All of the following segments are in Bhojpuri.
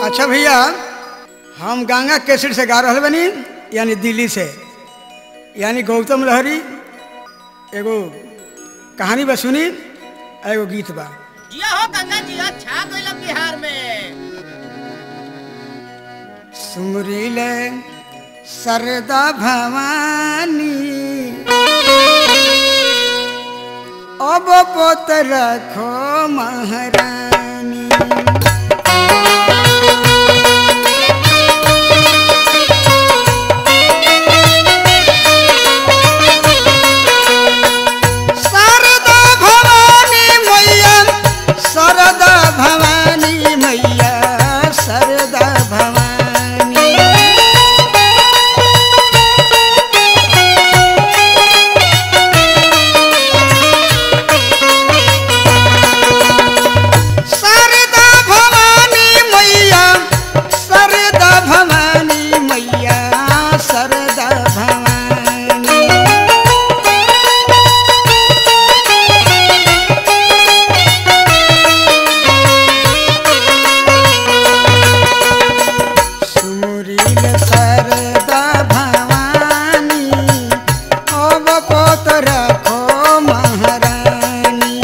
अच्छा भैया हम गंगा केसरी से गा रहे बनी यानी दिल्ली से यानी गौतम लहरी एगो कहानी बा सुनी आ एगो गीत बा जिया हो गंगा जी अच्छा गइल बिहार में सुमरीले सरदा भवानी अब पोत रखो महारानी शारदा भवानी मैया शारदा भवानी मैया शारदा भवानी शारदा भवानी मैया शारदा भवानी मैया शारदा भवानी सुमुरील सरदा भवानी अब पोत रखो महारानी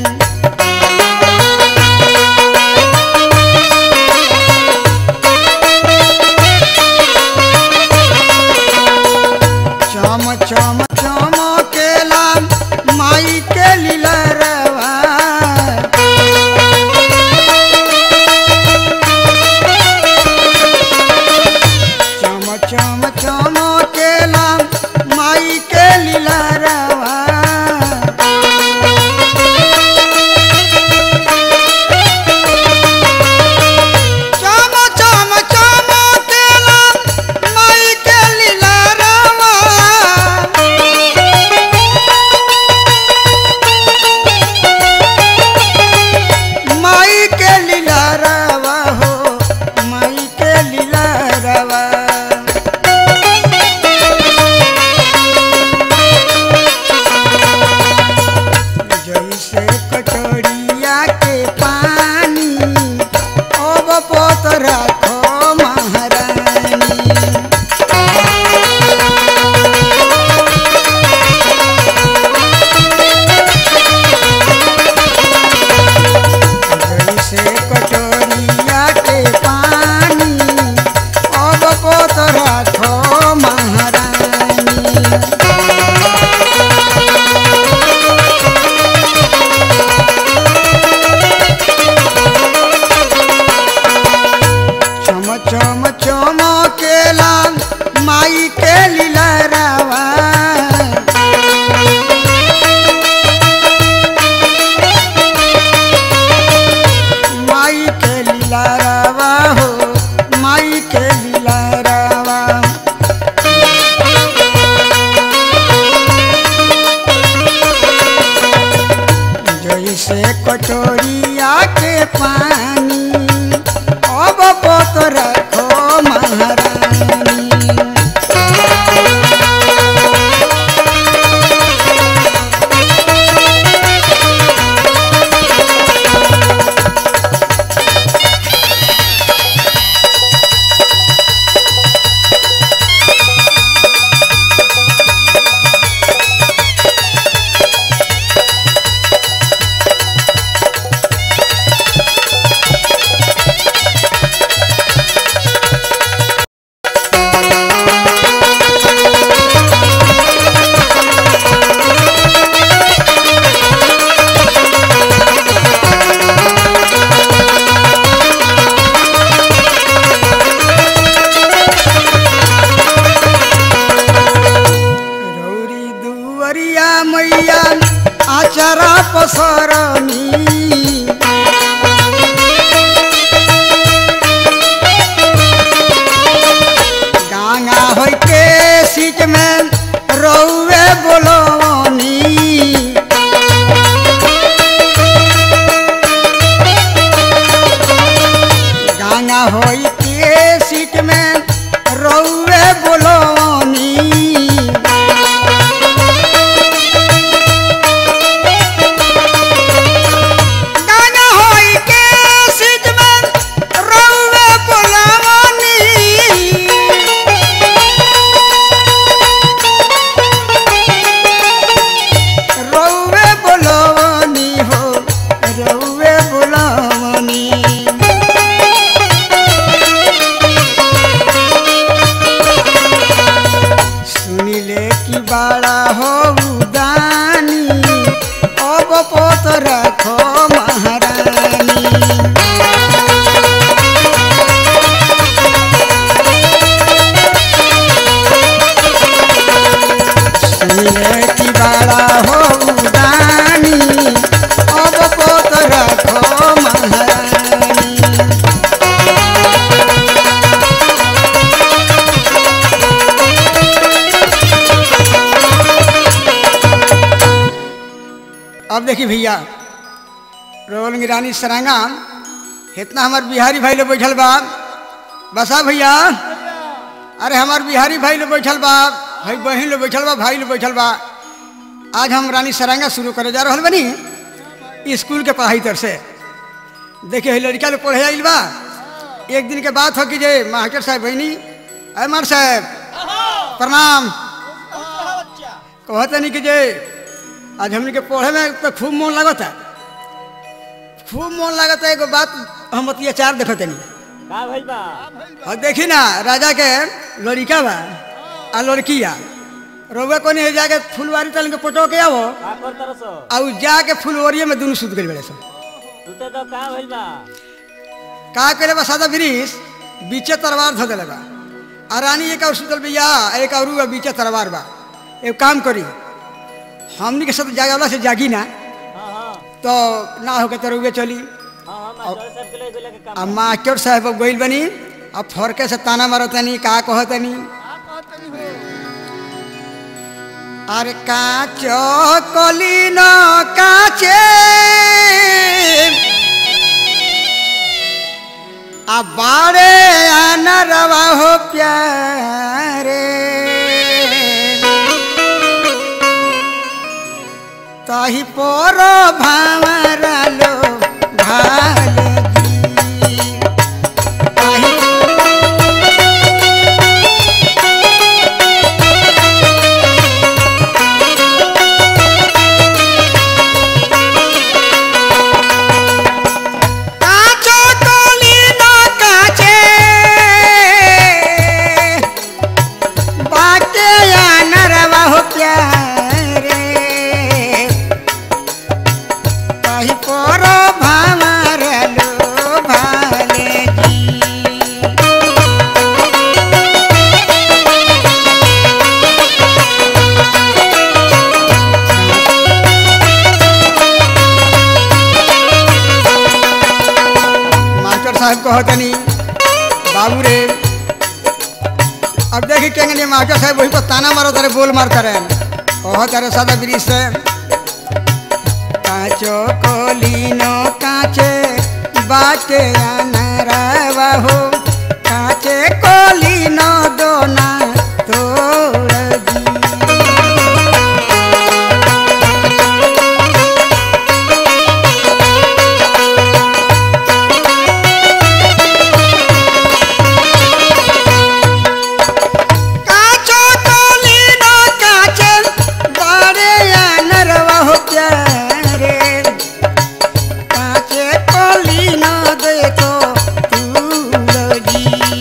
चम चम चमकेला माई के लीला रवा चम चम चमकेला माई के लीला रवा चम चम चमकेला माई के लीला रवा माई के लीला रवा हो माई के लीला रवा जैसे कटोरिया के पानी अब पोत रखो महारानी जैसे कटोरिया के पानी अब पोत रखो महारानी चम चम चमकेला माई के लीला रवा माई के लीला रवा हो माई के लीला रवा जैसे कटोरिया के पानी अब पोत रखो महारानी देखी भैया रोल रानी सरांगा इतना हमार बिहारी भाई लोग बैठल बा बसा भैया अरे हमार बिहारी भाई लोग बैठल बा भाई बहन लोग बैठल बा भाई लोग बैठल बा आज हम रानी सरांगा शुरू करे जा रहल बनी स्कूल के पढ़ाई तर से देखिए है लड़का लोग पढ़े आइल बा एक दिन के बात हो कि जे मास्टर साहब बहनी अरे मार साहब प्रणाम कहते नहीं कि जे आज हमने के पढ़े में तो खूब मन लगता खूब मन लगता एगो बात हम अत्याचार देखते नहीं का भइल बा और देखी ना राजा के लड़का बा आ लड़किया रोबे को नहीं जाके फुलवारी तल के पटो के आवो का कर तरस आ उ जाके फुलवरिये में दुनू सुत गई बड़े सब तुते तो का भइल बा का करे बा सादा ब्रिज बीचे तलवार धो दिले बा आ रानी एक और सुतल बिया एक और बा बीचे तलवार बा एक काम करी हमनी के सब जागला से जागी ना हां हां तो ना होके तो रुए चली हां हां मास्टर साहब के ले गेले के काम आ मास्टर साहब अब गइल बनी अब फरके से ताना मारतनी का कहतनी अरे काचो कलिन काचे आ बारे अनरवा हो प्यारे ताही पोर भावरा लो भाल जी ताही काचो कलिन काचे बाके अनरवा हो प्यारे कही पर भावर लो भाले जी मास्टर साहब कहतनी बाबू रे अब देखी केंगे मास्टर साहब वही पर ताना मारो तारे बोल मार करे कह तारे सादा ब्रिज से काचो कोलिनो काचे बाटे अनरवा हो काचे कोलिनो दोना तोड़ दी काचो कोलिनो काचे बारे अनरवा हो प्यारे काचे कोलिनो देखो तुलगी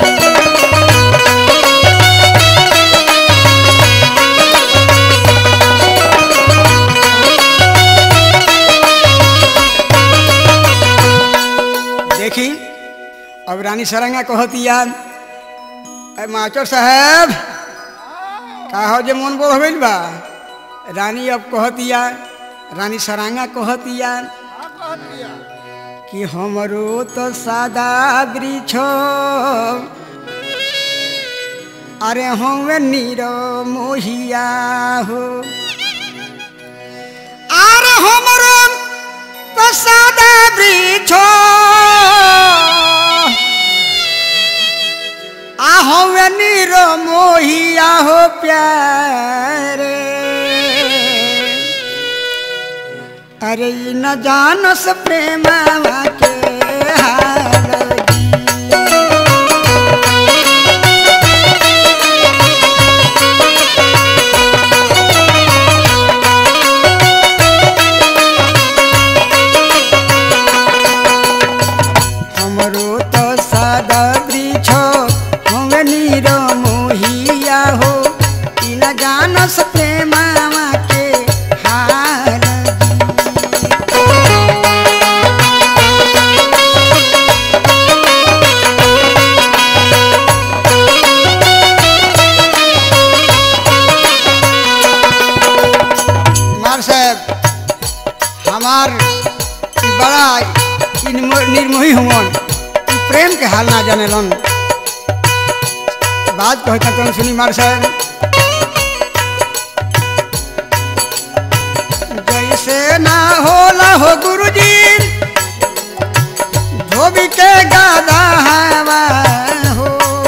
देखी अब रानी सरंगा कहतिया अरे मास्टर साहब का हो जे मन बोल गइल बा रानी अब कहतिया रानी सरांगा कहतिया कि हमरो तो सादा वृक्ष अरे हमें नीरो मोहिया हो अरे हमरो तो सादा वृक्ष आहो नीरो मोहिया हो प्यारे अरे ई न जानस प्रेमवा के हाल जी। हमरो तो सादा वृक्ष हम नीरो मोहिया हो ई न जानस प्रेमवा के हाल मार साहब हमार ई बड़ा इनमो- निर्मोही हुवन ई प्रेम के हाल ना जाने लन बात कहता कौन सुनी मार साहब जैसे ना होला हो गुरुजी धोबी के गादा हवा हो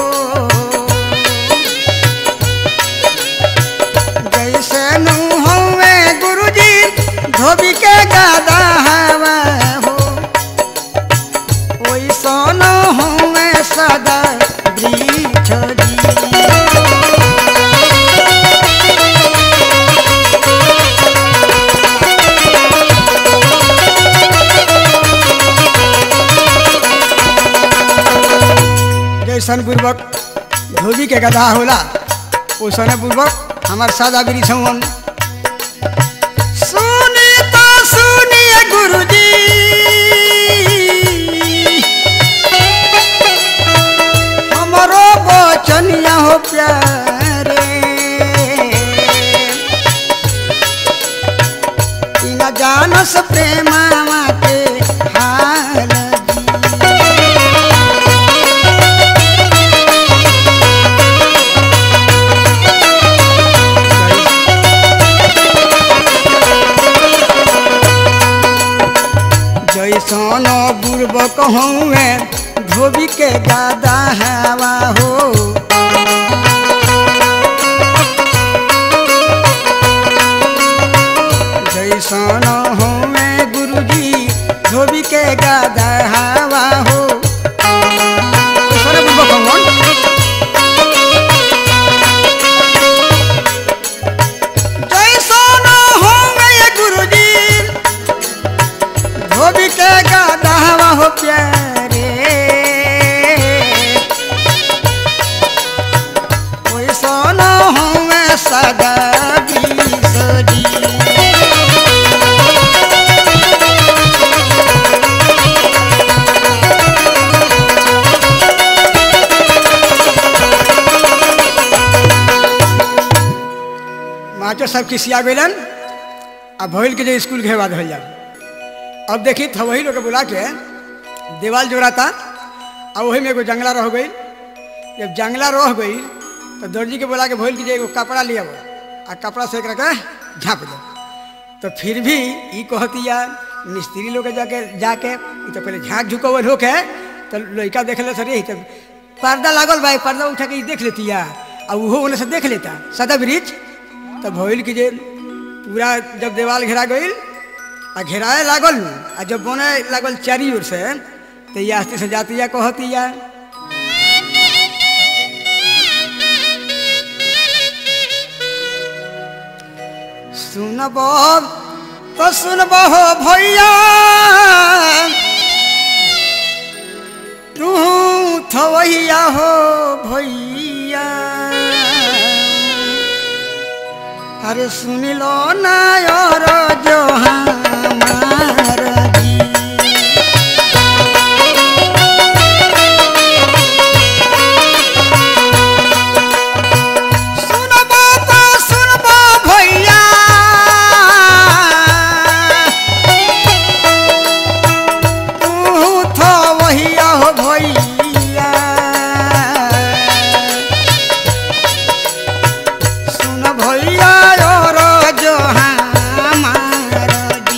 जैसे नू हवे गुरुजी धोबी के गादा हवा हो ओइसन हवे सदा वृक्ष जी जैसन पूर्वक धोबी के गधा होला ओसने पूर्वक हमार सादा बिरी छवन सुनी तो सुनिए गुरुजी हमरो बचनिया हो प्यारे ई न जानस प्रेमावा के हाल जी जैसन बुर्बक हौवे धोबी के गादा हवा हो जैसन हौवे गुरुजी धोबी के गादा हवा हो जैसन बुर्बक हौवन जैसन हौवे गुरुजी धोबी के गादावा हो प्यारे ओइ सोन हुए सदा बिसरी मास्टर साहब किसिया गइलन आ भइल के जे स्कूल घेवा धल जाओ अब देखी था वही लोग बुला के दीवार जोड़ाता और वही में एगो जंगला रह गई जब जंगला रह गई तो दर्जी के बुला के भइल कि जे एगो कपड़ा लिया आ कपड़ा से एक रखे झाँप दो तो फिर भी ई कहतिया मिस्त्री लोग के जाके जाके ई तो पहले झाँक झुकवल होके तो लड़का देख ले सर तो पर्दा लागल भाई पर्दा उठा के ई देख लेतिया आ उहो ओने से देख लेता सदा ब्रिज तो भइल कि जे पूरा जब देवाल घेरा गईल आ घेराए लागल नु, आ जब बने लागल चारी ओर से तो ये आस्ते से जातिया कहतिया सुनब तो सुनब हो भैया तू थवैया हो भैया अरे सुन लो ना और जो हमार जी सुनबो तो सुनबो भैया तू तो वहिया हो भैया सुन भैया और जो हमार जी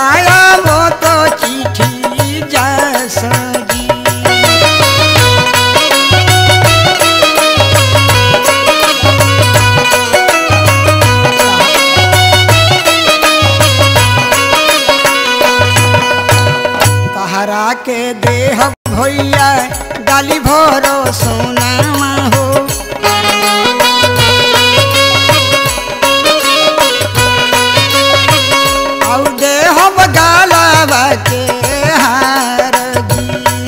बताया वो तो चिट्ठी जैसा जी तहरा के देह भैया डाली भरो सोनामा हो और देह बगाला के हार जी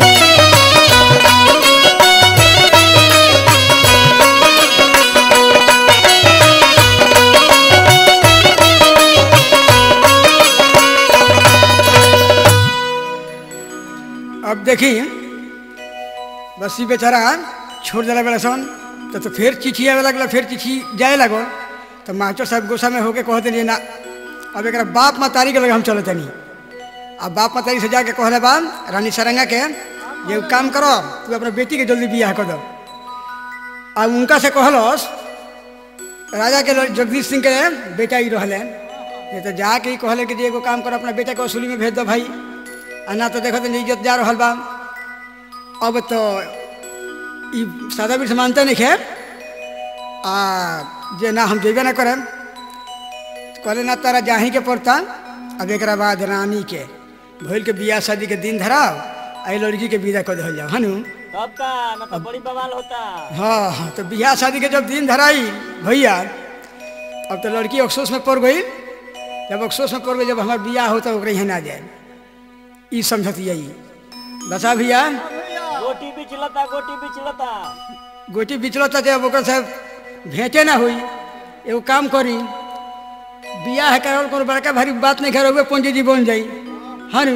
अब देखी बस ई बेचारा छोड़ दिला बेला सन तो, तो फिर चिट्ठी आवे लगल फिर चिट्ठी जाए लगल तो मास्टर साहब गुस्सा में होके कहते नहीं ना अब एक बाप मतारी के लगे हम चले तनी अब बाप मतारी से जाके कहले बा रानी सरंगा के ये काम करो तू अपने बेटी के जल्दी बियाह कर दो अब उनका से कहलस राजा के लड़- जगदीश सिंह के बेटा ही रहले ये तो जाके ही कहले कि जे एगो काम करो अपना बेटा के वसूली में भेज दो भाई आ ना तो देखो तो इज्जत जा रहल बा अब तो ई सादा बीर से मानते नहीं खे आ जे ना हम जेबे ना करम कहले ना तारा जाही के पड़ता अब एक बाद रानी के भइल के बियाह शादी के दिन धराव आई लड़की के विदा कर दिहल जाओ हनु तब का ना तो बड़ी बवाल होता हाँ हाँ, तो बियाह शादी के जब दिन धराई भैया अब तो लड़की अफसोस में पड़ गई जब अफसोस में पड़ गई जब हमार बियाह होता ओकरे यहाँ ना जाए ई समझत यही बसा भैया गोटी भी चिलता गोटी भी चिलता गोटी बिचलता जब ओकर से भेंटे ना हुई एगो काम करी बियाह करल कोनो बड़का भारी बात नहीं कर पंडित जी बन जाई हनु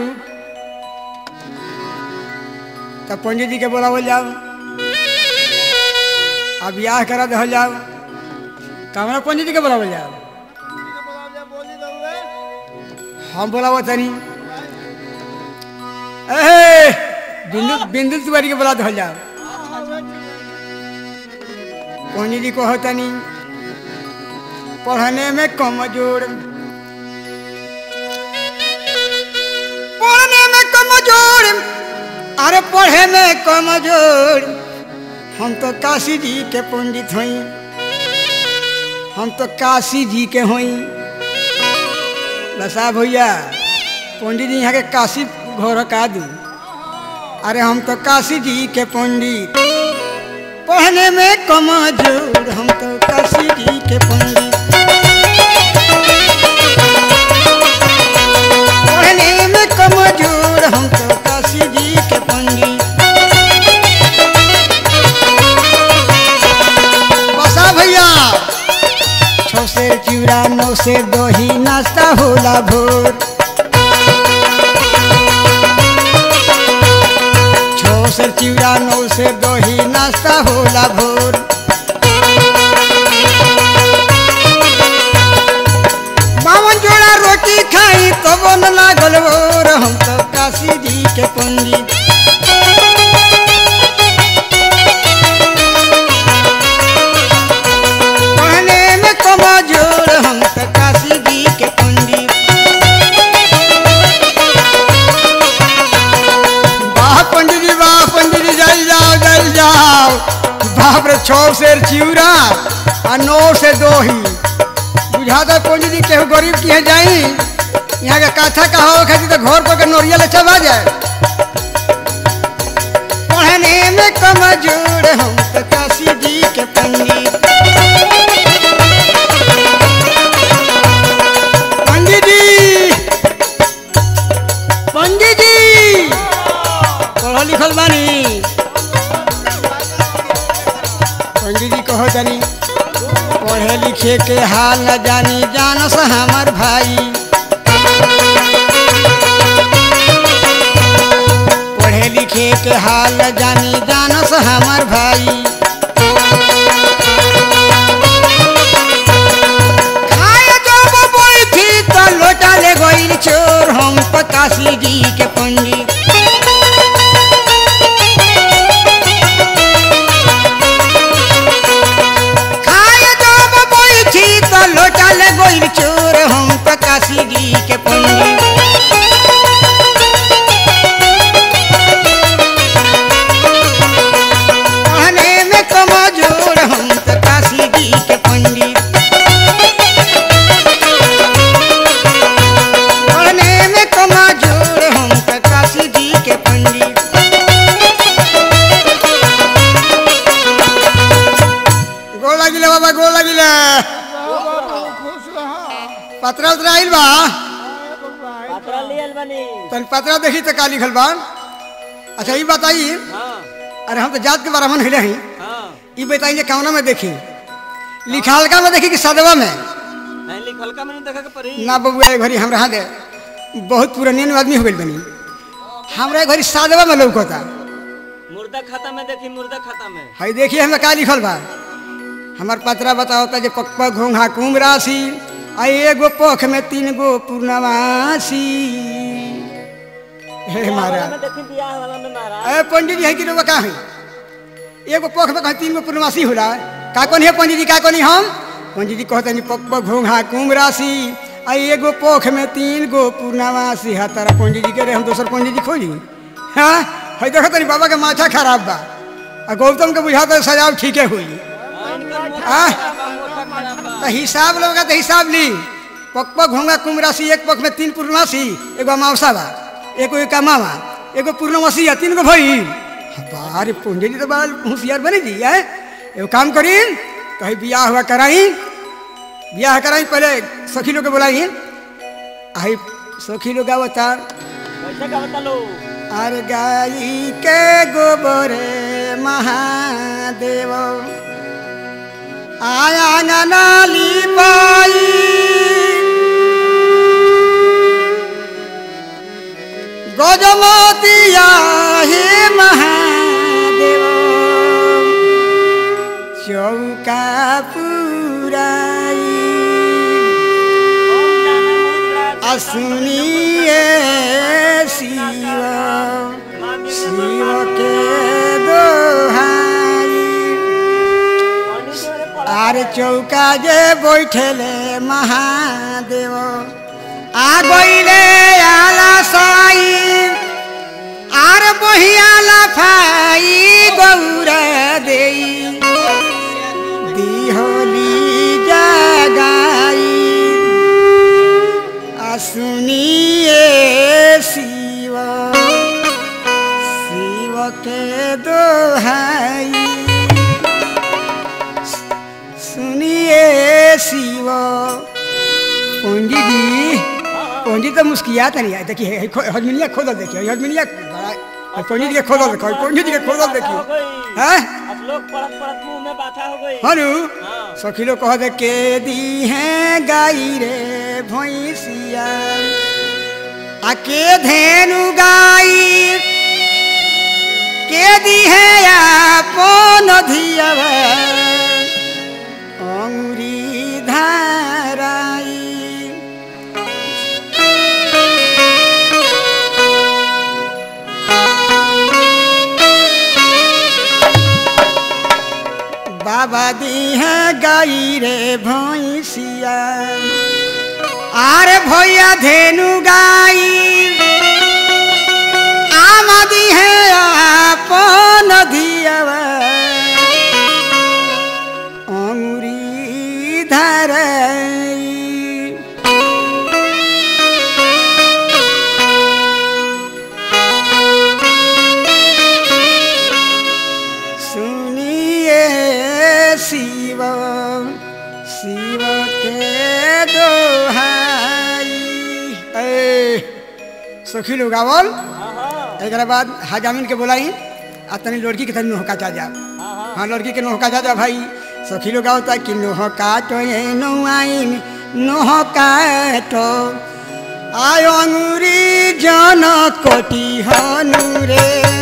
तब पंडित जी के बोलावल जाओ अब बियाह करा दहल जाओ तो हमारा पंडित जी के बोलावल जाओ हम बोलावो तनी ए बिंदु बिंदु तिवारी के बोला दहल जाओ पंडित जी को तनी पढ़ने में कमजोर पढ़ने में कमजोर अरे पढ़े में कमजोर हम तो काशी जी के पंडित हई हम तो काशी जी के हई बसा भैया पंडित जी यहाँ के काशी घर का दू अरे हम तो काशी जी के पंडित पढ़ने में कमजोर हम तो काशी जी के पंडित पढ़ने में कमजोर हम तो काशी जी के पंडित बसा भैया छो से चिड़ा नौ से दही नाश्ता होला भोर छो से चिड़ा नौ से दही नाश्ता होला भोर बावन जोड़ा रोटी खाई तो बन लागल भोर हम तो काशी जी के पंडित पढ़ने में कमजोर हम तो काशी जी के पंडित वाह पंडित जी वाह पंडित जी जल जाओ जल जाओ बाप रे छो शेर चिउरा आ नौ से दो ही बुझाता पंडित जी केहू गरीब किहे जाई यहाँ के कथा कहा खाती तो घर पर के नोरिया ले चबा जाए पढ़ने में कमजोर हम तो काशी जी के पंडित पंडित जी पंडित जी पढ़ल लिखल बानी पंडित जी कहो तनी पढ़े लिखे के हाल न जानी जानस हमार भाई पढ़े लिखे के हाल न जानी जानस हमार भाई खाए जब बैठी तो लोटा ले गइल चोर हम पकाशी जी के पंडित खाए जब बैठी तो लोटा ले गइल चोर हम पकाशी जी के पंडित पतरा लियल बनी तन पतरा देखी तो का लिखल बा अच्छा ये बताई हाँ अरे हम तो जात के ब्राह्मण हिले हैं हाँ ये बताइए कौना में देखी लिखालका में देखी कि सदवा में नहीं लिखल का मैंने देखा के परी ना बबुआ एक घड़ी हमरा दे बहुत पुरानियन आदमी हो गइल बनी हमरा एक घड़ी सादवा में लौकता मुर्दा खाता में देखी मुर्दा खाता में हई देखिए हमें का लिखल बा हमार पतरा बताओता जे पकपा घोंघा कुम राशि आ एगो पोख में तीन गो पूर्णवासी हे वाला महाराज में देखी बियाह वाला में महाराज ए पंडित जी है कि रुआ का है एगो पोख में कहीं तीन गो पूर्णवासी होला का कोनी है पंडित जी का कोनी हम पंडित जी कहते हैं पकपा घोंघा कुम राशि आ एगो पोख में तीन गो पूर्णवासी है तारा पंडित जी के रे हम दोसर पंडित जी खोजी हाँ है देखो तनी बाबा के माथा खराब बा आ गौतम के बुझाता सजाव ठीके हुई हाँ तो हिसाब लोग तो हिसाब ली पक पक होंगे कुंभ राशि एक पक में तीन पूर्णमासी एगो अमावसा बा एगो एक मामा एगो पूर्णमासी है तीन गो भाई बारे पूंजी जी तो बड़ा होशियार बने जी है एगो काम करी कहीं बियाह हुआ कराई बियाह कराई पहले सखी लोग के बुलाई आई सखी लोग आवता कैसे का बता लो अरे गाई के गोबर महादेव आया नाली पाई गजमतिया हे महादेव चौका पुराई असुनिए शिव शिव के दोहाई आर चौका जे बैठले महादेव आ गईले आला साई आर बहियाला फाई गौरा देई दिहोली जगाई सुनिए शिव शिव के दोहाई सुनिए शिव पंडित जी पंडित तो मुस्किया नहीं है देखिए हजमिनिया खोदल देखिए हजमिनिया बड़ा पंडित जी के खोदल देखो पंडित जी के खोदल देखिए हैं अब लोग पड़त पड़त मुंह में बाथा हो गई हनु हाँ। सखी लोग कह दे के दी है गाई रे भैंसिया आ के धेनु गाई के दी है अपन धियवा अंगुरी धाराई बाबा दी है गाई रे भैंसिया आरे भैया धेनु गाई आमदी है अपन धियवा अंगुरी धरई सुनिए शिव शिव के दोहाई ए सखी लोग आवल हाँ हाँ एक बाद हजामिन के बोलाई आ तनी लड़की के तनी नोहका जा जा हाँ हाँ हाँ लड़की के नोहका जा जा भाई सखी लोग आवता कि नोहका तो ये नोआइन नोहका तो आयो अंगुरी जन कोटी हनु रे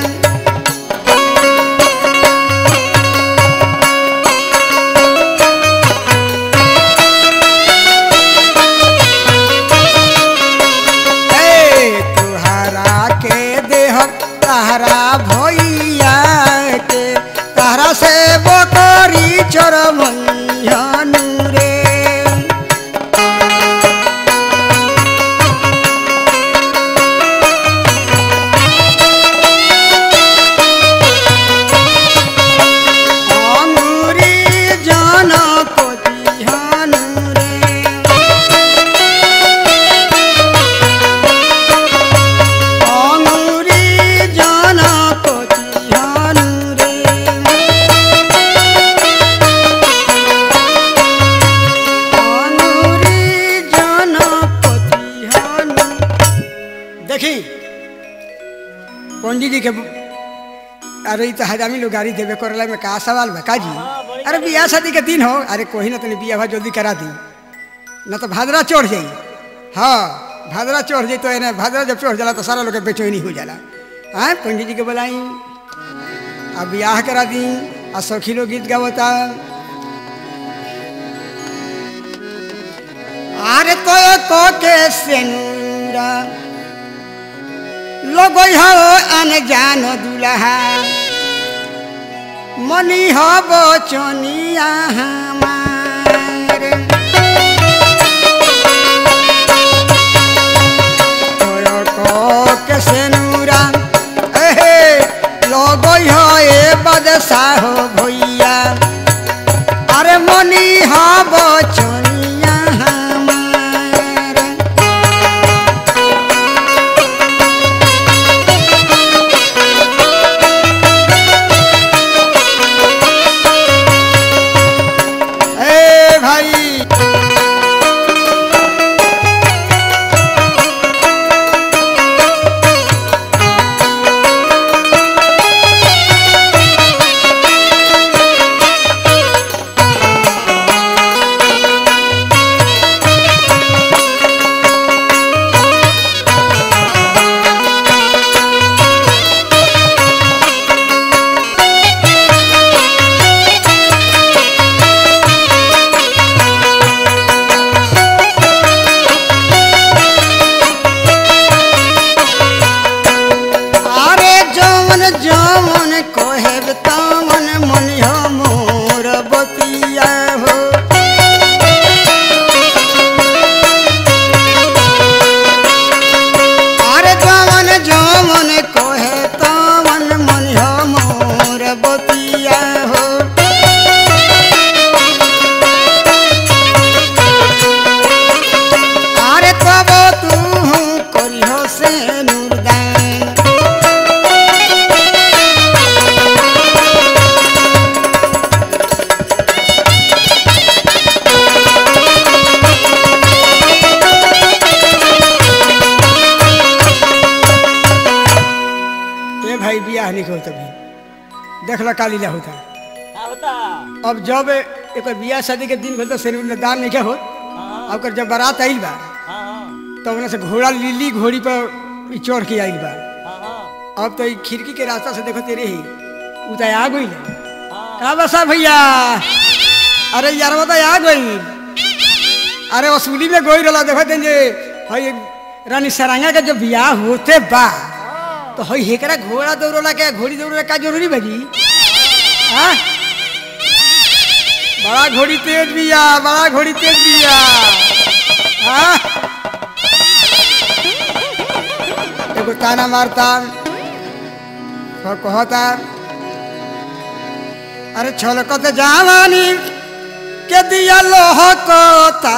ए, तुहरा के देह तहरा भैया के तहरा से बकरी चरमैयनु रे अंगुरी जन कोतिहनु रे অঙ্গুরি জন देखी पंडित जी के अरे ई तो हजामी लोग गाड़ी देवे करला में का सवाल बा का जी हाँ, बड़ी अरे गाड़ी बियाह शादी के दिन हो अरे कोई ना तनी बियाह जल्दी करा दी ना तो भादरा चढ़ जाई हाँ भादरा चढ़ जाई तो एने भादरा जब चढ़ जाला तो सारा लोग के बेचैनी हो जाला हाँ पंडित जी के बुलाई अब बियाह करा दी आ सखी लोग गीत गावता अरे तो को के सेनुरा लोग हो अनजान दुल्हा मनी हो बचनिया हमार तोय को के सेनुरा एहे लोग हो ए बदशाह भैया अरे मनी हो बचनिया हमार ए भाई अरे जौन जौन कोहेब तमन मन हो मोर बतिया हो अरे जौन जौन कोहे तमन मन हो मोर बतिया हो अरे तब तू करिहो से नुरदान ए भाई बियाह नहीं होता भी देख ला काली ला होता का होता अब जब एक बियाह शादी के दिन भेल तो शरीर में दान नहीं क्या हो हाँ अब ओकर जब बारात आइल बा हाँ हाँ तो उन्हें से घोड़ा लीली घोड़ी पर ई चढ़ के आइल बा हाँ हाँ अब तो ई खिड़की के रास्ता से देखो तेरे ही उ तो आ गई हाँ का बसा भैया अरे यार वो तो आ गई अरे वसूली में गोई रहा देखो दिन जे हई रानी सरांगा के जब बियाह होते बा तो हई हेकरा घोड़ा दौड़ला के घोड़ी दौड़ला का जरूरी बजी हाँ बड़ा घोड़ी तेज बिया बड़ा घोड़ी तेज बिया हाँ एगो ताना मारता और कहता अरे छलकत जवानी के दिया लोह कोता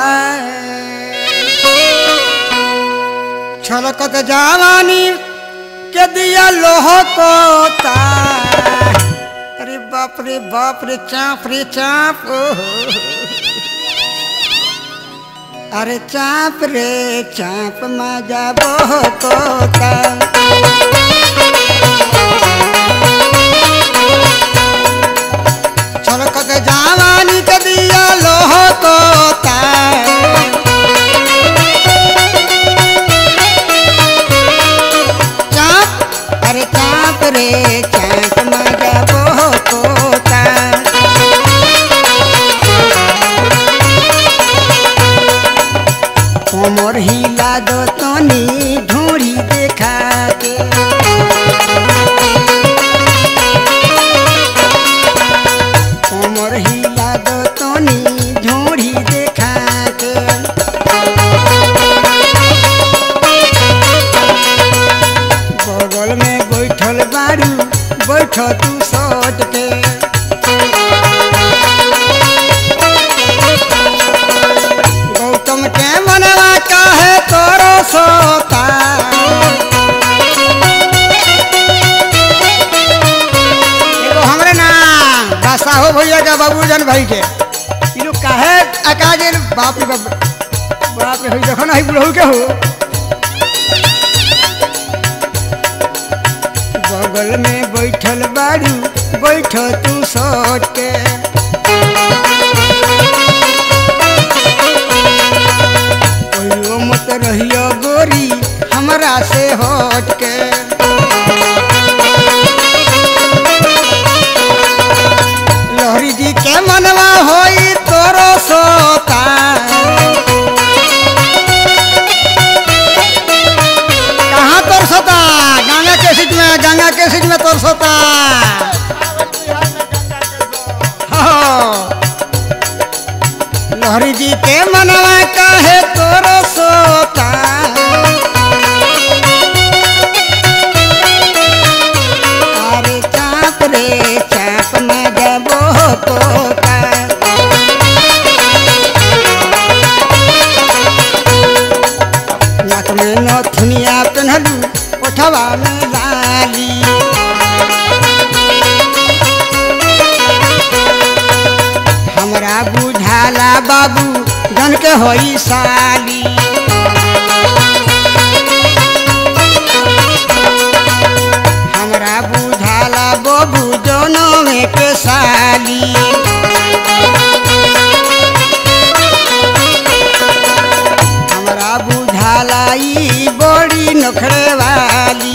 छलकत जवानी के दिया लोह कोता अरे बाप रे बाप रे चाप रे चाप ओहो अरे चाप रे चाप मजा बहुत होता छलकत जवानी के दिया लोह कोता चाप अरे चाप रे चाप मजा बहुत होता कोमर हिला दो तनी ढूंढी देखा के कोमर हिला दो तनी ढूंढी देखा के बगल में बैठल बारू बैठ तू सट के गौतम के मनवा काहे तोरो सोता एगो हमरे ना बासा हो भैया का बाबूजन भाई के ई लोग काहे अकाजे बाप रे बाप बाप रे होई देखो ना ही बुढ़ऊ के हो बगल में बैठल बाड़ू बैठ तू सट के कहियो मत रहियो गोरी हमरा से हट के लहरी जी के मनवा होई तोरो सोता कहाँ तोर सोता गंगा के सीट में गंगा के सीट में तोर सोता हाँ। लहरी जी के मनवा काहे तोरो सोता अरे चाप रे चाप न जबो तोता नाक में नथुनिया पहनलू ओठवा में लाली हमरा बुझाला बाबू जन के होई साली हमरा बुझाला बाबू दोनों में के साली हमरा बुझाला ई बड़ी नखरे वाली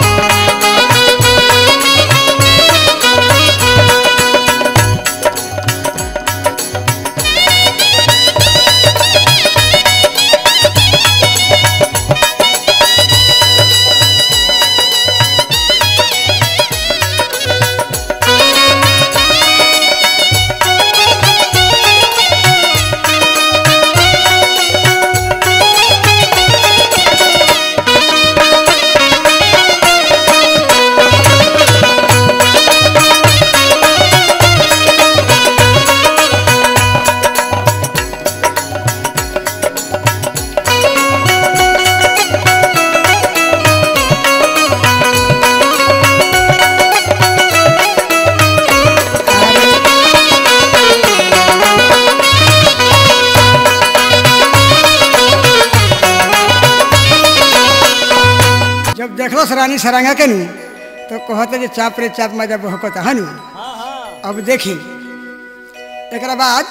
जब देखलस रानी सरांगा के नु तो कहते जे चाप रे चाप मजा बहकता हनु हाँ हाँ अब देखी एकरा बाद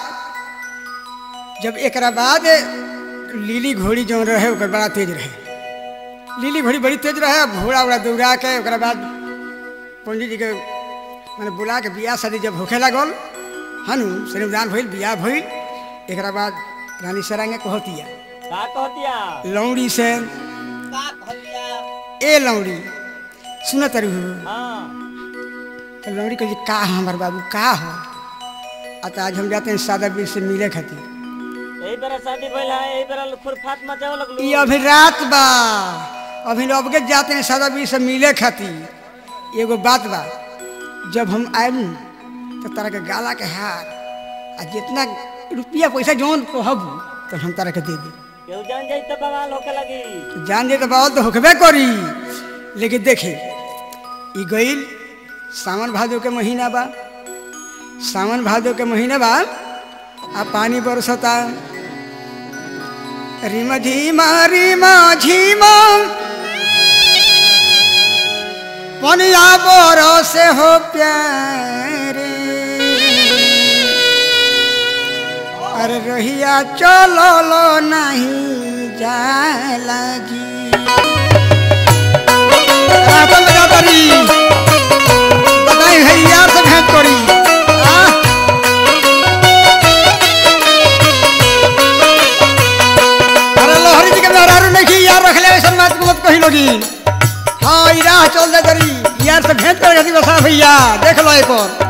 जब एकरा बाद लीली घोड़ी जो रहे ओकर बड़ा तेज रहे लीली घोड़ी बड़ी तेज रहे अब घोड़ा उड़ा दौड़ा के ओकरा बाद पंडित जी के मैंने बुला के बियाह शादी जब होखे लागल हनु श्रीमदान भइल बियाह भइल एकरा बाद रानी सरांगे कहतिया का कहतिया लौड़ी से का कहलिया ए लौड़ी सुन तरु हाँ तो लौड़ी कही का है हमार बाबू का हो अतः आज हम जाते हैं सादा बीर से मिले खातिर यही बेरा शादी भइल है यही बेरा खुरफात मचावे लगलू ये अभी रात बा अभी अबके जाते हैं सादा बीर से मिले खातिर एगो बात बा जब हम आएम तो तारा के गाला के हार आ जितना रुपया पैसा जौन कहबू तो हम तारा के दे दी केहू जान जाई तो बवाल होके लगी जान जे तो बात तो होकबे करी लेकिन देखे ई गईल सावन भादो के महीना बा सावन भादो के महीना बा आ पानी बरसता रिम झीमा रिमा झीमा पनिया बरसे हो प्यारे अरे रहिया चलो लो नहीं जाला जी रातन में जाता रही बताई भैया से भेंट करी आ? अरे लोहरी जी के मेहरारू नहीं की यार रख ले ऐसा बात को मत कही लोगी हाँ ई राह चल दे तरी यार से भेंट कर गई बसा भैया देख लो एक और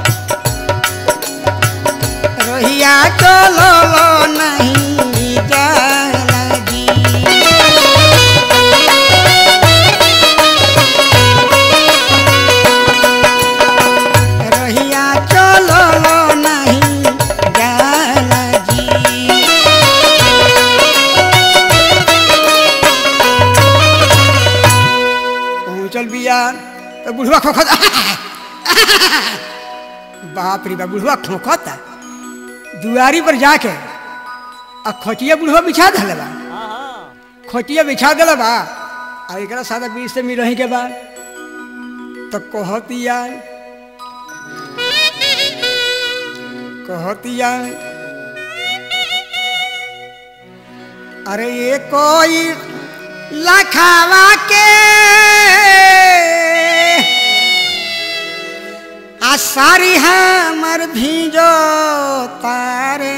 रहिया चलो लो नहीं जाला जी रहिया चलो लो नहीं जाला जी पहुँचल बिया तो बुढ़वा खोखत बाप रे बाप बुढ़वा खोखत दुआरी पर जाके आ खटिया बुढ़वा बिछा दिले बा हाँ हाँ खटिया बिछा दिले बा आ एकरा सादा बीच से मिलही के बाद तो कहतिया कहतिया अरे ये कोई लखावा के आ सारी हमर भीजो तारे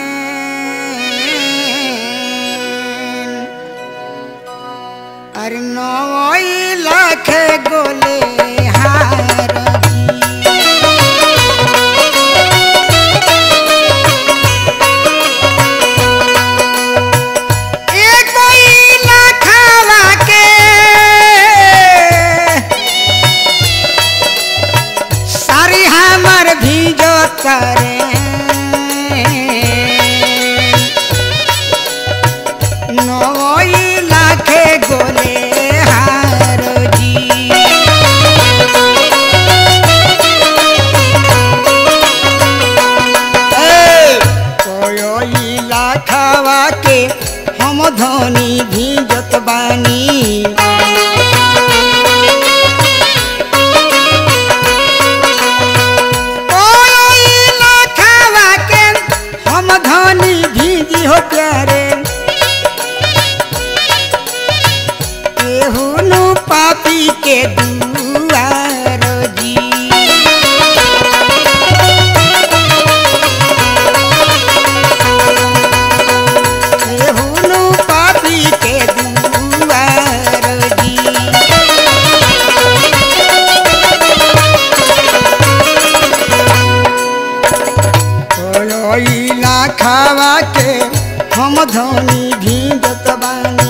अरे नई लाख गोले हार एक कोई लखावा के सारी हमर भीजो करे नई लाखे गोले हार जी कोई लाखावा के हम धनी भीजत बानी कोई लाखावा के हम धनी भीजी हो प्यारे केहुनु पापी के दुआर जी केहुनु पापी के दुआर जी कोयला खावा के हम धनी भीजत बानी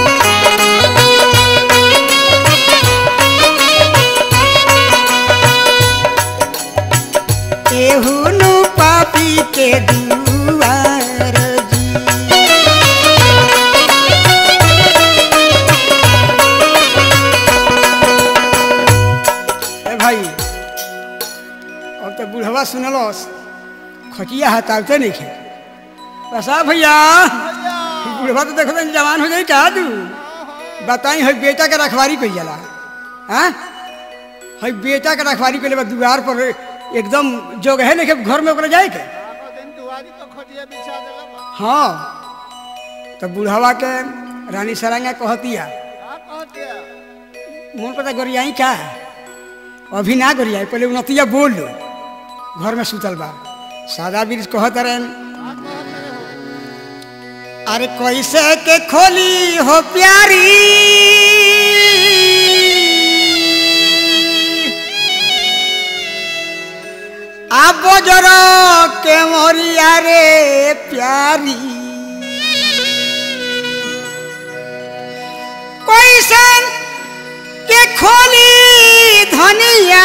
केहुनु पापी के दुआर जी ए भाई अब तो बुढ़वा सुनलस खटिया हटाते नहीं खे बसा भैया बुढ़वा तो देखो तनी जवान हो जाई का तू बताई है बेटा के रखवारी कई जाला हाँ है बेटा के रखवारी कइले बा दुआर पर एकदम जोग है नहीं घर में ओकरा जाए के हाँ तो बुढ़वा के रानी सरांगा कहतिया मोन पता गोरियाई का अभी ना गोरियाई पहले उनतिया बोल लो घर में सुतल बा सादा बीर कहत रहन अरे कैसे के खोली हो प्यारी आप जरा के मोरिया रे प्यारी कैसे के खोली धनिया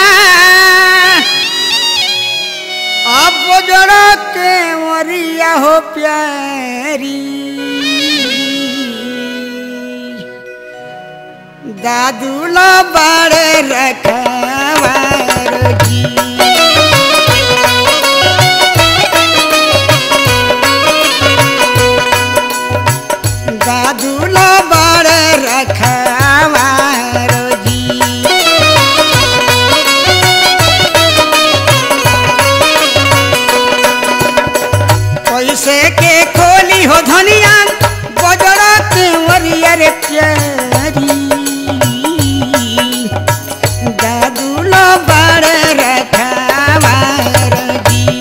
अब जरा के मरिया हो प्यारी दादू लो बड़े रखवार जी दादू लो बड़े रखवार जी कैसे के खोली हो धनिया बजरा के वरिया रे प्यारी दादू लो बड़े रखवार जी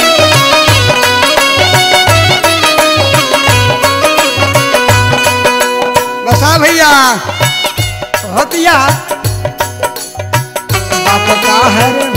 बसा भैया होतिया बाप का है रे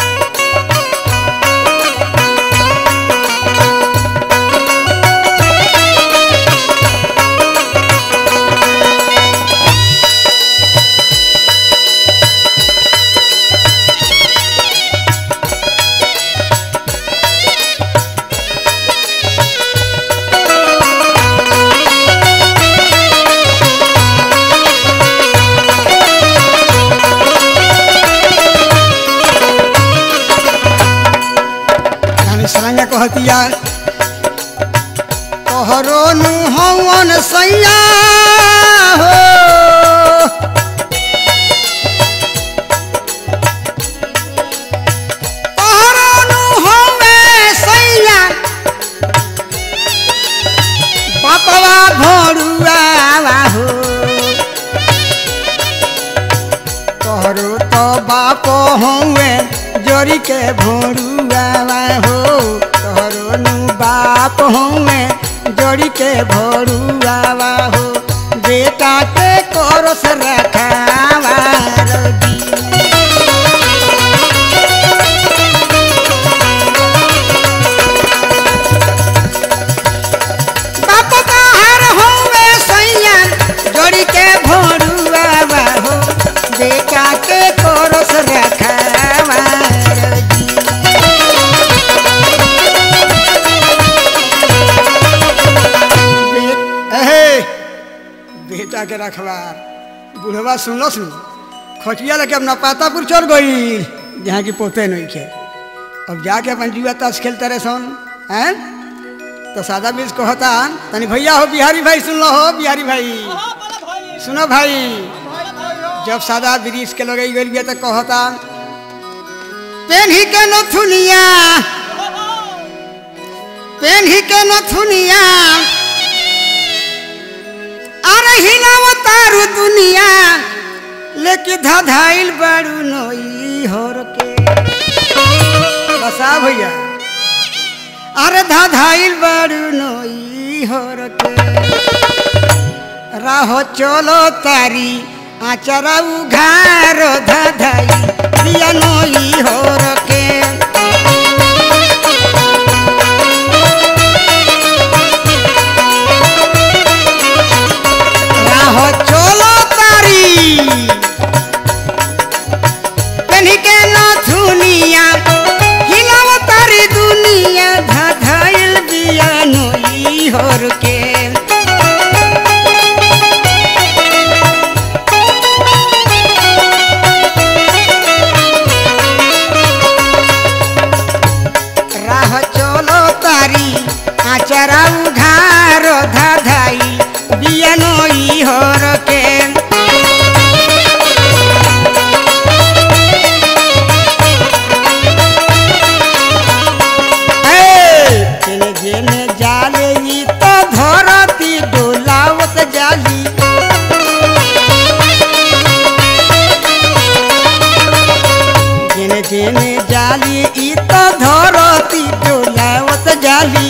रानी सरांगा कहतिया तोहरो नु हवन सैया हो तो बापो हुए जोरी के भोरुआ हो तोहरो नु बाप हुए जोड़ी के भोरुआ हो बेटा के कोरस रखावा रोगी बाप बाहर होवे सैया जोड़ी के भोरुआ हो बेटा के कोरस रखावा रोगी बे- एहे, बेटा के रखवार बुढ़वा सुनलो सुन खटिया लेके अपना पातापुर चढ़ गई जहाँ की पोते नहीं के अब जाके अपन जुआ ताश खेलते रहे सन हैं तो सादा बीज कहता तनी भैया हो बिहारी भाई सुन लो हो बिहारी भाई सुनो भाई जब सादा ब्रिज के लगे गई बिया तो कहता पेन्ही के नथुनिया पेन्ही के नथुनिया अरे हिलाव तारू दुनिया लेके धधाइल बारू नई होर के बसा भैया अरे धधाइल बारू नई होर के राह चलो तारी आचरा उघार धधाई दिया नई होर के राह चलो तारी कन्ही के नथुनिया हिलाव तारी दुनिया धधाइल बिया नोई होर के राह चलो तारी आचरा उघार धधाई बिया नोई होर के जेने जेने जाले ई तो धरती डोलावत जाली जेने जेने जाली ई तो धरती डोलावत जाली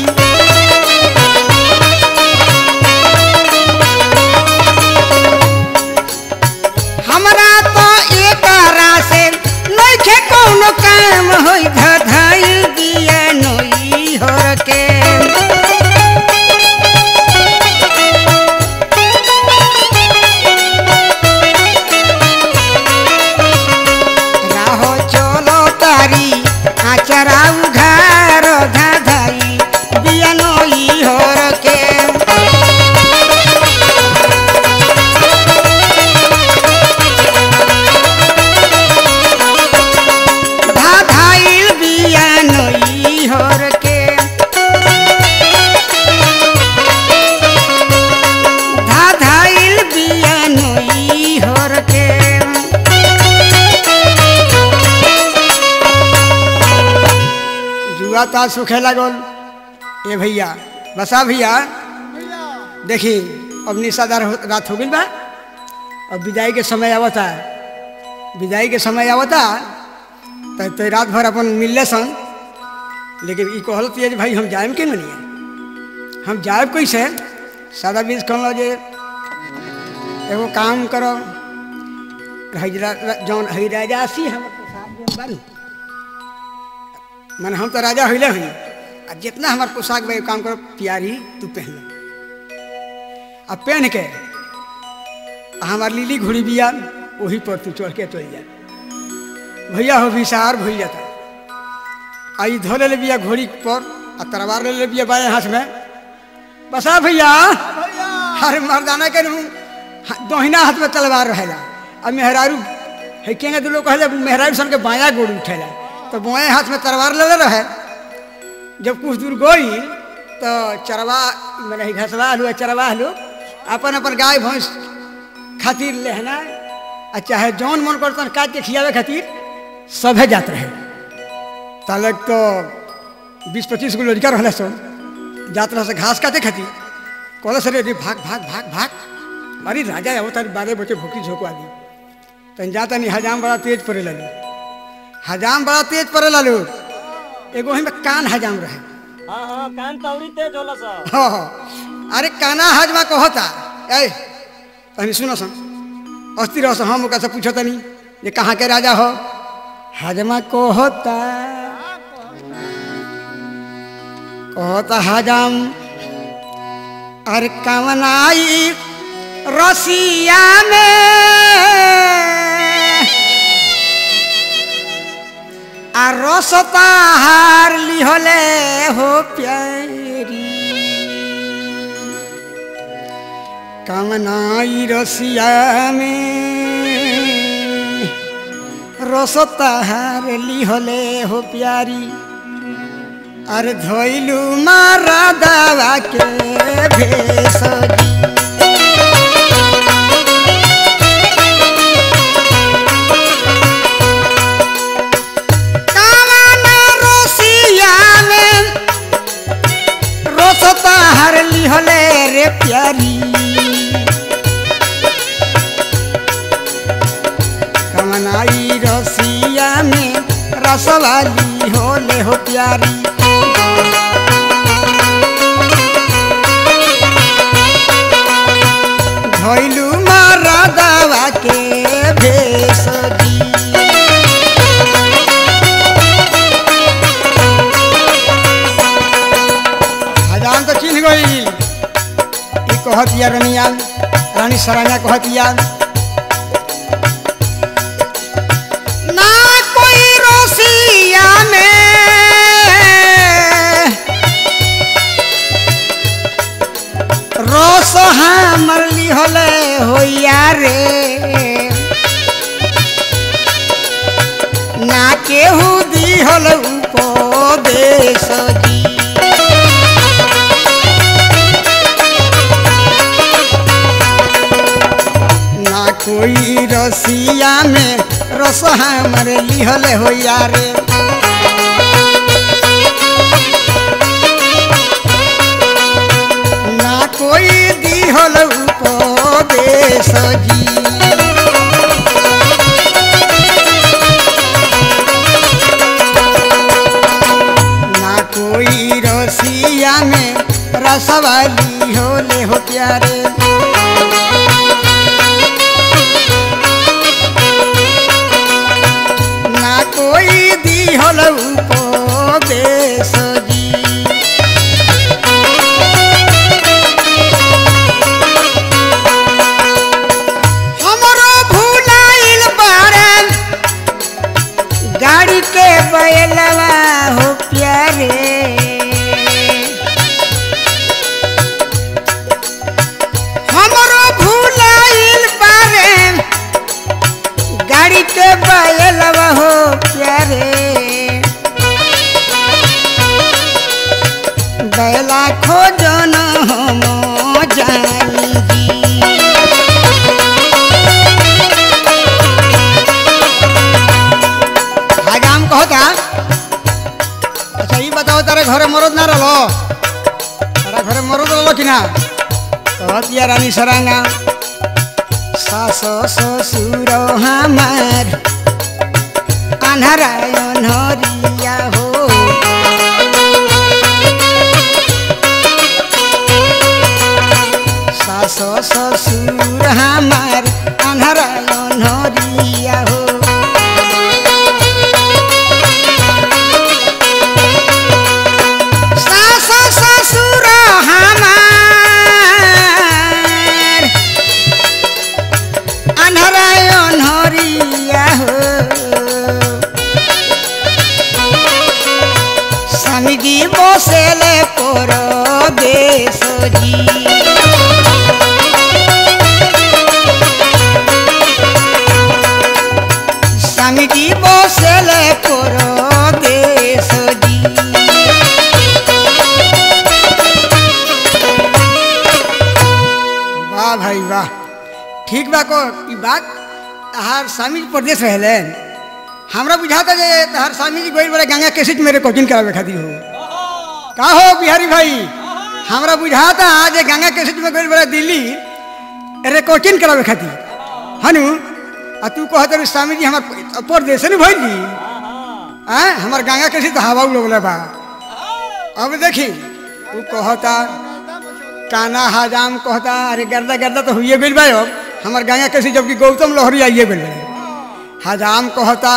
हमरा तो एक से नइखे कौनो काम होई धधाइल दिया नई होर के राहो चलो तारी आचरा उघार धधाई दिया नई होर के धाधाइल बिया नई होर के धाधाइल बिया नई होर के जुआ ता सुखे लागल ए भैया बसा भैया देखी अब निशादार हो- रात हो गई बा अब विदाई के समय आवता विदाई के समय आवता तो तो रात भर अपन मिलले सन लेकिन ई कहल जे भाई हम जाएम के नहीं हम जाएब कैसे सादा बीज कहल जे एगो काम करो हजरा जौन हई राजासी हमर पोशाक जौन बानी माने हम तो राजा होइले हई आ जितना हमार पोशाक बा एगो काम करो प्यारी तू पहन आ पहन के आ हमार लीली घुड़ी बिया वही पर तू चढ़ के चल जा भैया हो विसार भइल जाता आई धो ले बिया घोड़ी पर आ तलवार ले ले बिया बाएं हाथ में बसा भैया अरे मर्दाना के नू दोहिना हाथ में तलवार रहेला आ मेहरारू है केंगे दू लोग कहले मेहरारू सन के बाया गोड़ उठेला तो बाएं हाथ में तलवार ले ले रहे जब कुछ दूर गई तो चरवा मैंने घसवा हलू चरवा हलू अपन अपन गाय भैंस खातिर लेहना आ चाहे जौन मन करतन काट के खियावे खातिर सभे जात रहे तालक तो बीस पच्चीस गो लड़का रहले सन जात रहे से घास काटे खातिर कहले सर रे भाग भाग भाग भाग मारी राजा हो तारी बारह बचे भूखी झोंकवा दी तन जाता नहीं हजाम बड़ा तेज पड़े लालू हजाम बड़ा तेज पड़े लालू एगो वहीं में कान हजाम रहे हाँ हाँ कान तौरी तेज होला सा हाँ हाँ अरे काना हजमा को होता ए तनी सुनो सन अस्थिर रहो सन, हम ओकरा से पूछो तनी ये कहाँ के राजा हो हजमा को होता कहता हजम अरे कवनाई रसिया में आ रसता हार लिहले हो प्यारी कमनाई रसिया में रसता हार लिहले हो प्यारी अरे धोइलू मारा दावा के भेसजी कामना रोसिया में रोसता हर लिहले रे प्यारी कमनाई रसिया में रसवाली होले हो प्यारी धोइलू मारा दावा के भेसजी हजाम तो चिन्ह गई ई कहतिया रनिया रानी सराना कहतिया ना कोई रोसिया में रोस हमर लिहले होइया रे ना केहू दिहल उपदेश जी ना कोई रसिया में रस हमर लिहल होइया रे ना कोई दिहल उपदेश जी ना कोई रसिया में रसवाली होले हो प्यारे ना कोई दिहल उपदेश जी हमरो भुलाइल बारन गाड़ी के बैलवा हो प्यारे हमरो भुलाइल बारन गाड़ी के बैलवा हो प्यारे बैला खोजन हम जानी जी हजाम कहता अच्छा ये बताओ तारे घरे मरद ना रहो तारा घरे मरद रहो कि ना कहतिया रानी सरांगा सास ससुर हमार अनहरायन हरिया हो सास ससुर हमार अनहरायन हरिया हो सास ससुर हमार अनहराय अनहरिया हो স্বামীজি বসেলে পর দেশজি স্বামীজি বসেলে পর দেশজি वाह भाई वाह ठीक बा को ई बात तहार स्वामी जी प्रदेश रहले हमरा बुझाता जे तहार स्वामी जी गोइल बड़े गंगा कैसेट मेरे कोचिंग करावे खातिर हो का हो बिहारी भाई हमरा बुझाता जे गंगा कैसेट में गोइल बड़े दिल्ली रे कोचिंग करावे खातिर हनु आ तू कहत रही स्वामी जी हमार परदेश नहीं भइल जी हाँ हाँ हैं हमार गंगा कैसे तो हवा उड़ले बा अब देखी तू कहता काना हजाम कहता अरे गर्दा गर्दा तो हुई गइल बा अब हमार गंगा कैसे जबकि गौतम लोहरी आइए गइल बा हजाम कहता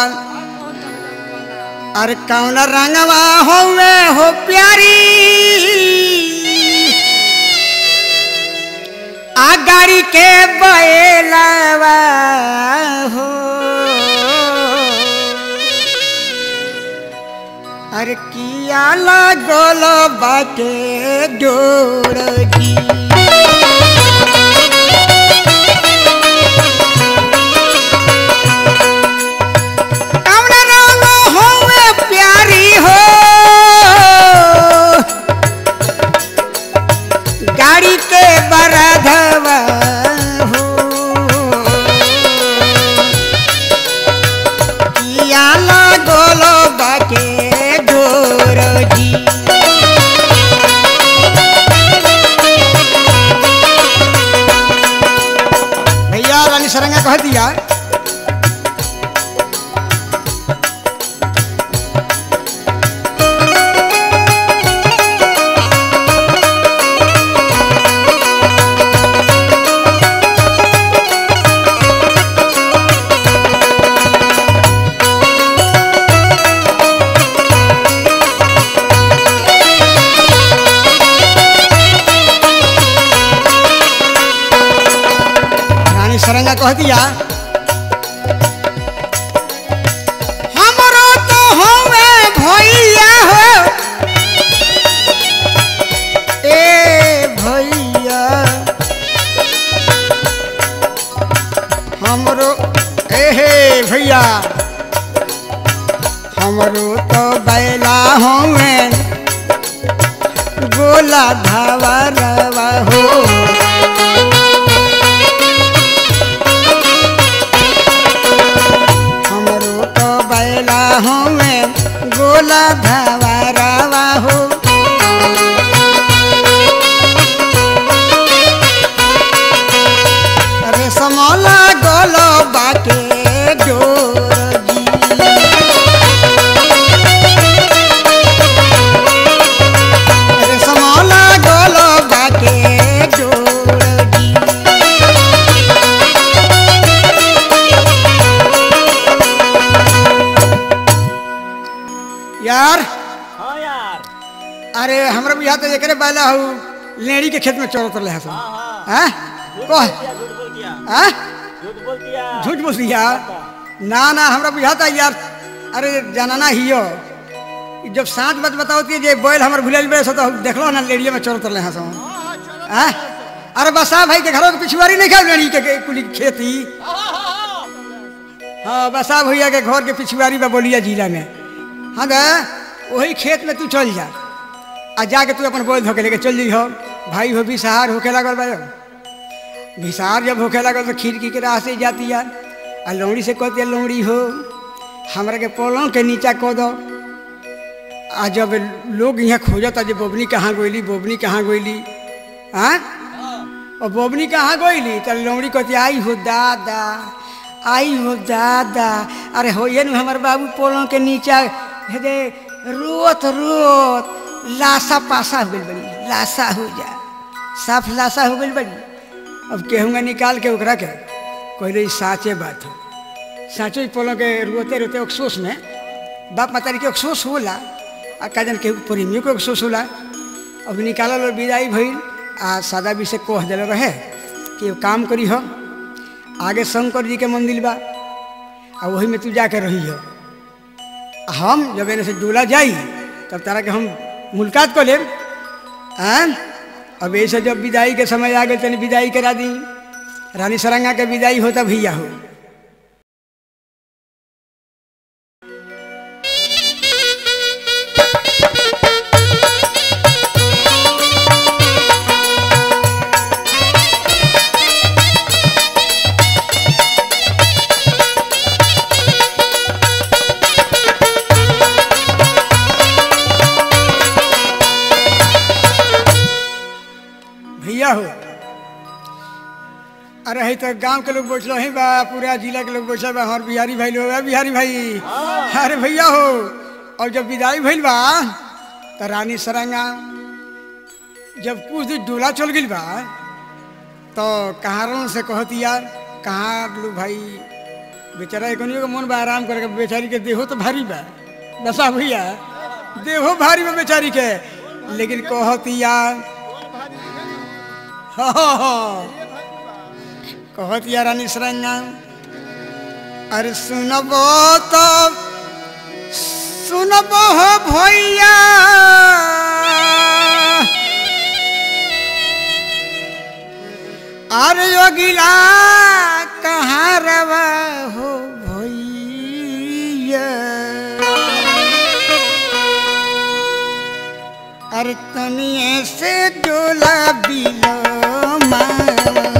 अरे कौन रंगवा होवे हो प्यारी आ गाड़ी के बैलवा हो अरे किया लागल बाटे डोरगी कौन रंग होवे प्यारी हो गाड़ी के बरधवा हो किया लागल बाटे डोरगी भैया रानी सरंगा कह दिया रानी सरंगा कह दिया हमरो तो होवे भैया हो ए भैया हमरो ए हे भैया हमरो तो बैला होवे गोला धावा रवा हो हमरो तो बैला हमें गोला धावा रावा हो अरे समला गोलो बाटे डोरगी अरे समला गोलो बाटे डोरगी यार हाँ यार अरे हमरा बुझा तो एकरे बैला हो लेड़ी के खेत में चोरत रहे हसन हाँ हाँ हैं कह झूठ बोल दिया हैं झूठ बोल दिया झूठ बोल दिया ना ना हमरा बुझाता यार अरे जानना हियो ई जब साँच बात बताओ कि जे बैल हमर भुलाइल बे तो देखलो ना लेड़िए में चोरत रहे हसन हैं अरे बसा भाई के घरों के पिछुआरी नहीं खाओ लेड़ी के, के कुली खेती हाँ बसा भैया के घर के पिछुआरी बा बोलिया जिला में हाँ गा वही खेत में तू चल जा आ जाके तू अपन बोल धोके लेके चल जइहो भाई हो बिसहार होके लागल बा बिसार जब होके लागल तो खिड़की के राह से जाती यार आ लौड़ी से कहती है लौड़ी हो हमरा के पलंग के नीचा कह दो आ जब लोग यहाँ खोजता जे बोबनी कहाँ गोइली बोबनी कहाँ गोइली हाँ और बोबनी कहाँ गोइली तो लौड़ी कहती आई हो दादा आई हो दादा अरे हो ये नु हमार बाबू पलंग के नीचा हे दे रोत रोत लाशा पासा हो गई बड़ी लाशा हो जा साफ लाशा हो गई बड़ी अब केहूँगा निकाल के ओकरा के कहले ई साँचे बात हो साँचो ही पलंग के रोते रोते अफसोस में बाप मातारी के अफसोस होला आ का जन केहू प्रेमियों के अफसोस होला अब निकालल और विदाई भइल आ सादा भी से कह दिल रहे कि एगो काम करी हो आगे शंकर जी के मंदिर बा आ वही में तू जाके रही हो आ हम जब एने से डोला जाई तब तारा के हम मुलाकात कर लेब आँ अब ऐसे जब विदाई के समय आ गए तनी विदाई करा दी रानी सरंगा के विदाई होता भैया हो भैया हो अरे है तो गांव के लोग बैठल ही बा पूरा जिला के लोग बैठल बा हमार बिहारी भाई लोग है बिहारी भाई अरे भैया हो और जब विदाई भइल बा तो रानी सरांगा जब कुछ दिन डोला चल गइल बा तो कहारों से कहती यार कहाँ लोग भाई बेचारा एकनियो के मन बा आराम करके बेचारी के देहो तो भारी बा दशा भैया देहो भारी बा बेचारी के लेकिन कहती यार हाँ हाँ हाँ कहत या रानी सरंगा अरे सुनबो तो सुनबो हो भैया अरे योगिला कहाँ रवा हो भैया अरे तनिए से डोला बिलो माजी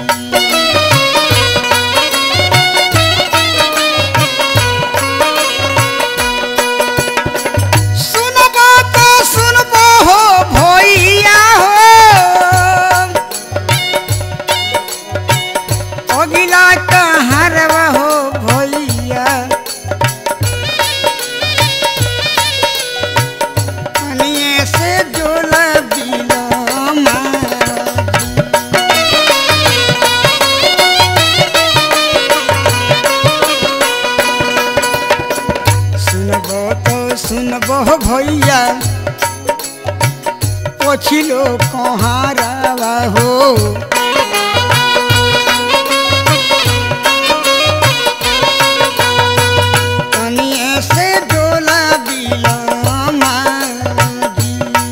सुनबो तो सुनबो हो भैया हो अगिला कहाँ रवा हो भैया कनिए से जोला बिलो माजी सुनबो तो सुनबो भैया पछिलो कहाँ रवा हो कनिए से डोला बिलो माजी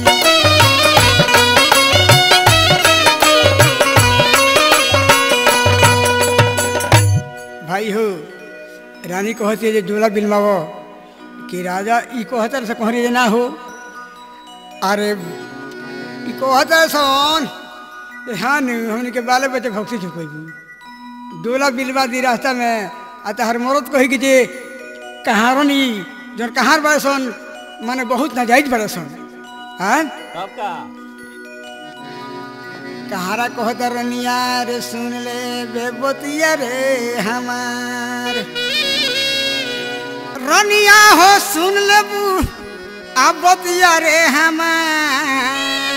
भाई हो रानी कहती है जे डोला बिलवावो कि राजा ई कहतर से कहरी जे ना हो अरे ई कहतर सन जे हाँ न हमने के बाले बच्चे भक्ति चुकैबू डोला बिलवा दी रास्ता में आ तहर मरद कही कि जे कहारन ई जन कहार बड़े सन माने बहुत नाजायज बड़े सन हाँ कब का कहारा कहता रनिया रे सुन ले बेबतिया रे हमार रनिया हो सुन ले बू अब बतिया रे हमार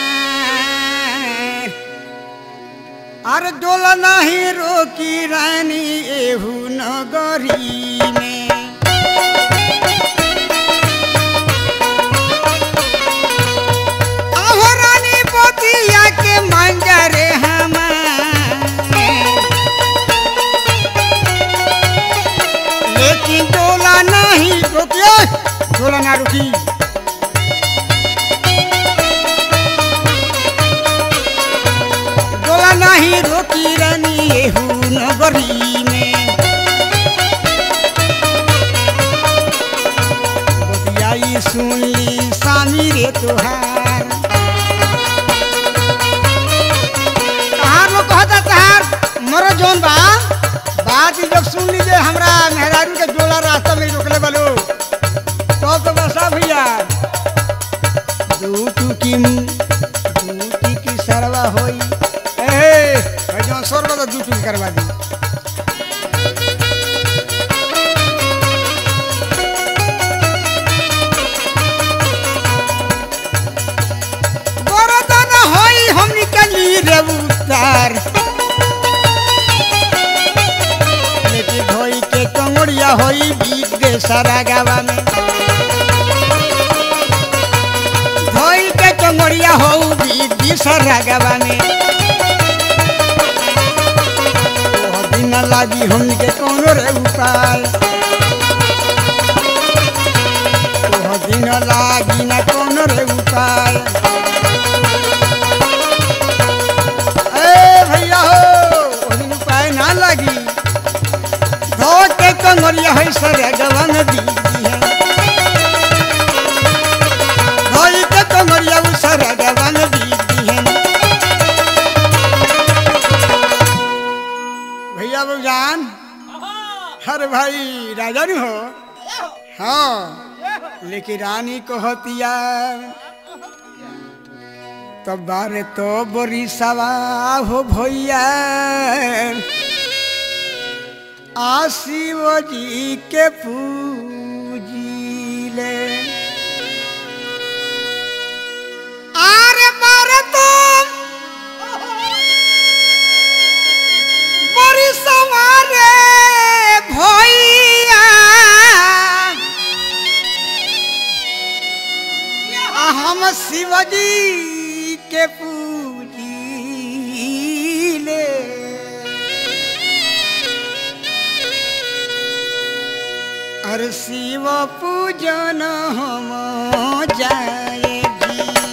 अरे डोला नहीं रोकी रानी एहू नगरी में आहो रानी बतिया के मंजरे हमार लेकिन डोला नहीं रुकिए डोला ना रुकी डोला नहीं रोकी रानी एहू नगरी में बतियाई सुन ली सामी रे तुहार तहार लोग कहता तहार मरो जोन बा बात ही जब सुन लीजिए हमरा मेहरारू के जोला रास्ता में रोकले बालो तो तो बसा भैया दूटू की दूटी की सरवा होई ए भाई जो सोर बता दूटू की करवा दी बरदन होई हम निकली रे उतार लेके धोई के कंगड़िया होई बीत गे सारा गावा में धोई के कंगड़िया हो बीत गे सारा गावा में ओह दिन लागी हमके कोनो रे उपाय ओह दिन लागी ना कोनो रे उपाय ए भैया हो ओह दिन उपाय ना लागी धो के कंगरिया है सरे गवन दी है धोई के कंगरिया उ सरे गवन दी है भैया जान अरे भाई राजा नहीं हो हाँ लेकिन रानी को हतिया तो बारे तो बोरी सवा हो भैया आ शिव जी के पूजीले आरे बारे तो बोरी सवारे भैया आ हम शिवजी के पूजीले अरे शिव पूजन हम जाएगी